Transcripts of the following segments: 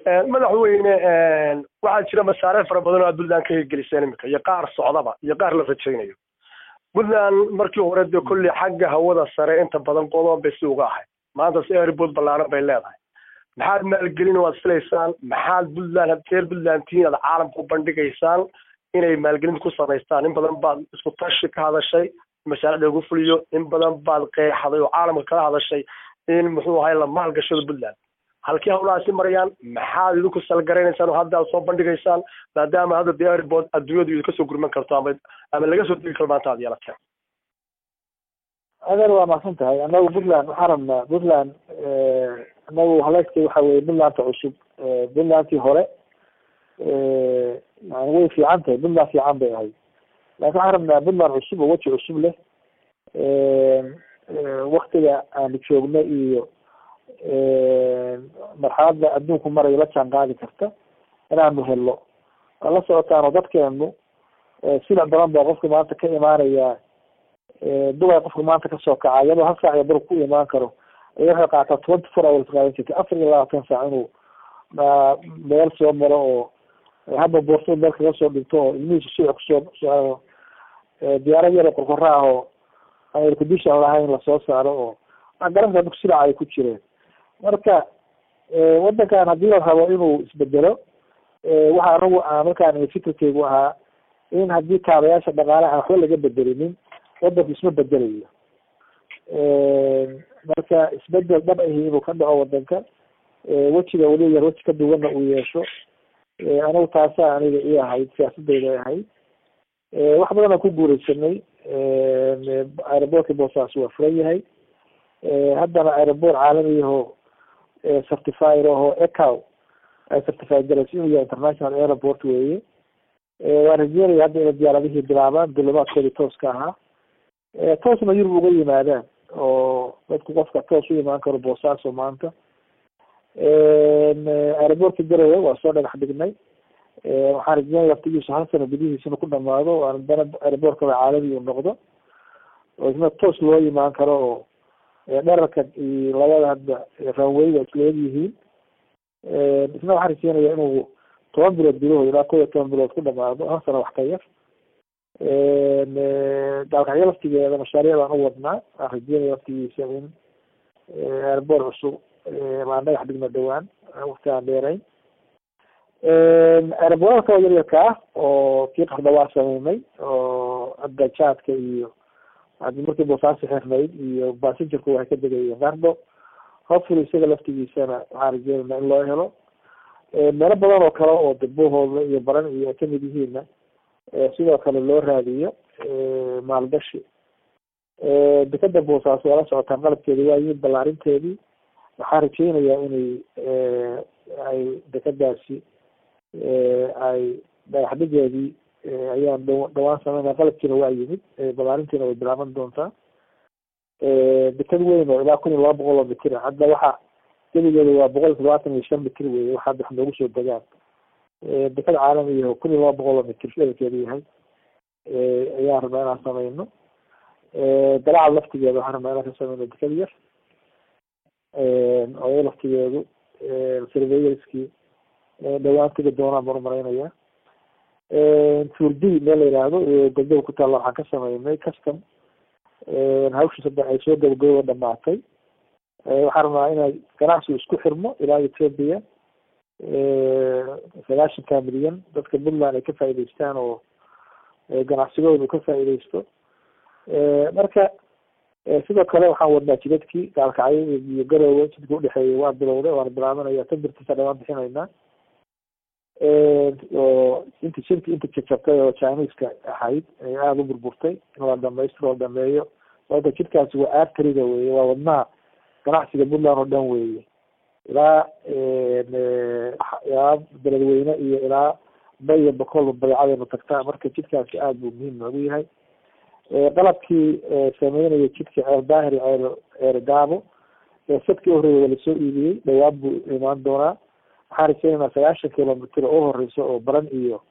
madaxweyne waxaa jira mashaariic fara badan oo aad puntland ka hirgeliseen iminka iyo qaar socdaba iyo qaar la rajaynayo puntland markii hore dee kolley xagga hawada sare inta badan qodoon bay si uga ahay maanta si airbood ballaaran bay leedahay maxaad maalgelin waad filaysaan maxaad puntland reer puntland tihiin aad caalamka u bandhigaysaan inay maalgelin ku samaystaan in badan baad isku tashi ka hadashay mashaariic lagu fuliyo in badan baad qeexday oo caalamka kala hadashay in muxuu ahay la maalgashada puntland halkii hawlahaasi marayaan maxaad idinku salgaraynaysaan oo hadda aad soo bandhigaysaan maadaama hadda dee airport adduunyadu idinka soo gurman karto ama ama laga soo degi karo maanta aad yeelateen adeer waa mahadsan tahay anagu puntland waxaan rabnaa puntland anagu haleeskay waxa weye puntlandta cusub puntlandtii hore yani way fiican tahay puntland fiican bay ahayd laakin waxaan rabnaa puntland cusub oo weji cusub leh waktiga aanu joogno iyo marxaladda adduunku marayo la jaan qaadi karta inaanu helno waa la socotaanoo dadkeenu silac badan baa qofka maanta ka imaanaya dubay qofka maanta kasoo kaca iyadoo hal saac iyo bar ku imaan karo aya waxay qaataa twenty four hours qaadan jirtay afar iyo labaatan saac inuu meel soo maro oo hadda boorso meel kaga soo dhinto oo ilmihiisa suuc kusoo so diyaarad yaro qorqora ah oo aan aircondition lahayn lasoo saaro oo garanka dadku silaca ay ku jireen marka wadankan haddii la rabo inuu isbedelo waxa anagu markaan fikirkeygu ahaa in haddii kaabayaasha dhaqaalaha waxba laga bedelinin wadanku isma bedelayo marka isbedel dhab ahi inuu ka dhaco wadanka wejiga weli yar weji ka duwanna uu yeesho anigu taasa aniga i ahayd siyaasadeyda ay ahayd wax badan aan ku guureysanay aerobortka boosaas waa furan yahay haddana aeroport caalamiyaho certifier aho ecow ay certified garayso inuu yahay international airport weeye waan rajeynaya hadda inay diyaaradihii bilaabaan dulimaadkoodii tooska ahaa toosna yurub uga yimaadaan oo dadku qofka toos u imaan karo boosaaso maanta aeroportka garowe waa soo dhagax dhignay waxaan rajeynaya laftigiisu hal sano gudihiisana ku dhamaado dana aeroportkaba caalami uu noqdo oo isna toos loo imaan karo oo dherarka iyo labada hadda ranwayga isleeg yihiin isna waxaan rajeynaya inuu toban bilood gudahood ilaa kow iyo toban bilood ku dhamaado hal sano wax ka yar gaalkacyo laftigeeda mashaariic baan u wadnaa waan rajeynaya laftigiisa in airboort cusub baan dhagax dhigna dhawaan waqti aan dheerayn airboorada kala yaryarka ah oo kii qarda waa sameynay oo hadda jaadka iyo hadii markii boosaasi xirnayd iyo basingerku waxay ka degayeen qardo hopefully isaga laftigiisana waxaan rajeynayna in loo helo meelo badan oo kale oo dambahooda iyo baran iyo ay kamid yihiinna sidoo kale loo raadiyo maalgashi dekada boosaaso waa la socotaan qalabkeedi waa yimid ballaarinteedii waxaan rajeynayaa inay ay dekadaasi ay dhagaxdhigeedii ayaan dh dhawaan sameynaya qalabkiina waa yimid ballaarintiina way bilaaban doontaa dekad weyn oo ilaa kun iyo laba boqol oo mitir ah hadda waxa gebigeeda waa boqol iyo todobaatan iyo shan mitir weye waxa hadda wax noogu soo degaan dekad caalami oo kun iyo laba boqol oo mitir dherarkeedu yahay ayaan rabnaa inaan sameyno dalacad laftigeeda waxaan rabnaa inaan ka sameyno dekad yar oo laftigeedu surveyorskii dhawaan tegi doonaan baan umalaynaya turdi meel la yihahdo galdow ku taalla waxaan ka sameynay custom hawshii saddex ay soo gabagababa dhamaatay waxaan rabnaa inay ganacsigu isku xirmo ilaa ethoopia sagaashanka milyan dadka puntland ay ka faa'idaystaan oo ganacsigooda ka faa'iidaysto marka sidoo kale waxaan wadnaa jidadkii gaalkacyo iyo garoowe jidka udhexeeya waa bilowday waana bilaabanaya tabirtiisa dhawaan bixinaynaa oo inta shirki inta jajabtay oo chineska ahayd ay aada u burburtay in la dhamaystiro la dhameeyo sababta jidkaasi waa arteriga weye waa wadnaha ganacsiga puntland oo dhan weeye ilaa ilaa beledweyne iyo ilaa bay iyo bokolba badeecadeenu tagtaa marka jidkaasi aada buu muhiim noogu yahay qalabkii sameynaya jidka ceer daahir iyo ceer ceer gaabo sadkii horreeya waa lasoo iibiyey dhawaan buu imaan doonaa waxaan rajeynaynaa sagaashan kilomitr oo horeysa oo baran iyo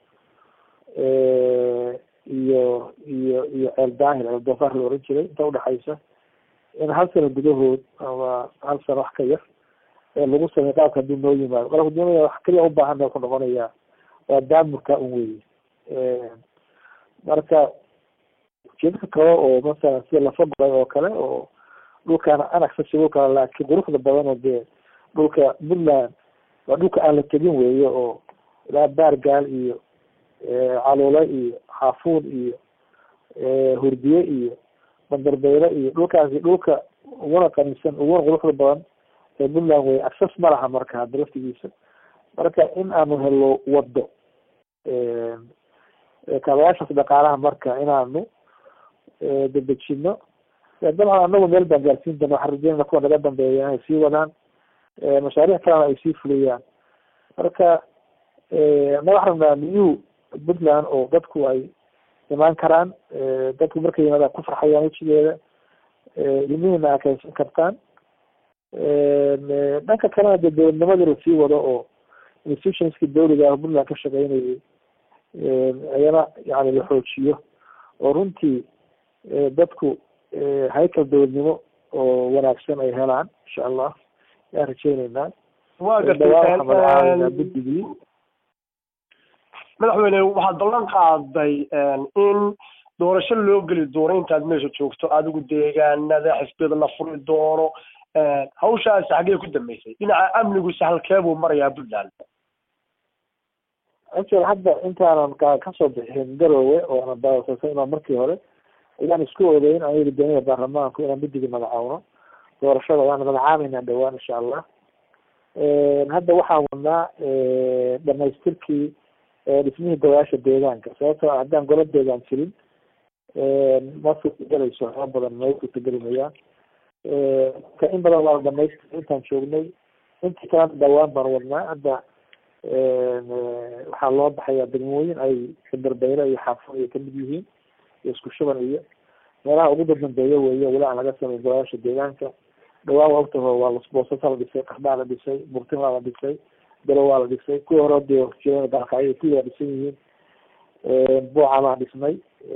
iyo iyo iyo ceel daahir ceel doofaar la oran jiray inta udhexaysa in hal sano gudahood ama hal sano wax ka yar lagu sameey qaabka haduu noo yimaado qalabka doonaya wax keliya ubaahan wuxuu noqonayaa waa daamurka un weye marka ujeedka kale oo masalan sida lafa goray oo kale oo dhulkaana anaccessible kale laakiin quruxda badan oo dee dhulka puntland waa dhulka aan la tegin weeye oo ilaa baargaal iyo caluule iyo xaafuun iyo hurdiye iyo bandarbeyle iyo dhulkaasi dhulka uguna qanisan uguna quruxda badan ee puntland wey access ma laha marka hadda laftigiisa marka in aanu helo wado kaabayaashaas dhaqaalaha marka inaanu dedejino dabcan anagu meel baan gaarsiin doona waxaan rajeynana kuwa naga dambeeya inay sii wadaan mashaariic kalena ay sii fuliyaan marka na waxaan rabnaa new puntland oo dadku ay imaan karaan dadku markay yimaadaan ku farxayaan wejigeeda ilmihiina akeysan kartaan dhanka kalena dee dowladnimadii lasii wado oo institutionski dawliga ah puntland ka shaqeynayay ayana yani la xoojiyo oo runtii dadku haykal dowladnimo oo wanaagsan ay helaan insha allah ayaan rajeyneynaa waa gartay guddigii madaxweyne waxaad ballan qaaday in doorasho loo geli doono intaad meesha joogto adigu deegaanada xisbiyada la furi doono hawshaasi xaggee ku dambeysay dhinaca amnigu sahalkee buu marayaa puntland actual hadda intaanan ka kasoo bixin garoowe oo ana daawasasay inaa markii hore ayaan isku ogeyn aan yiri doonaya baarlamaanku inaan guddiga magacaawno doorashada waana magacaabeynaa dhawaan insha allah hadda waxaan wadnaa dhamaystirkii dhismihii golayaasha deegaanka sababtoo ah haddaan gola deegaan jirin ma suurtagelayso waxba badan ma suurtageli mayaan ka in badan waa la dhamaystira intaan joognay intii kalena dhawaan baan wadnaa hadda waxaa loo baxayaa degmooyin ay xindarbeyle iyo xaafo ay kamid yihiin iyo isku shuban iyo meelaha ugu dadambeeya weeye weli aan laga sameyn golayaasha deegaanka dhawaan waa ogtaho waa boosasa la dhisay qardhaa la dhisay burtinlaa la dhisay belo waa la dhisay kuwii hore dee jireen dalkacyo kulli waa dhisan yihiin buuca baan dhisnay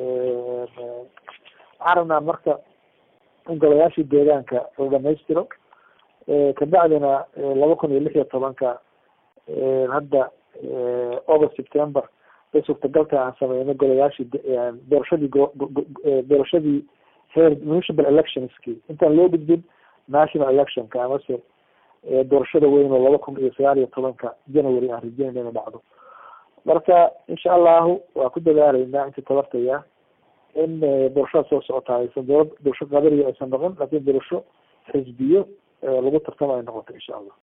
waxaan rabnaa marka in golayaashii deegaanka la dhamaystiro kabacdina laba kun iyo lix iyo tobanka hadda august september bay suurtagalta aan sameyno golayaashii doorashadii doorashadii heer municipal electionski intaan loo gudbin national electionka amase doorashada weyn oo laba kun iyo sagaal iyo tobanka january aan rajeynayna inay dhacdo marka insha allahu waa ku dadaaleynaa intii tabartaya in doorashada soo socota aysan dowlad doorasho qadariya aysan noqon laakin doorasho xisbiyo lagu tartamo ay noqoto insha allah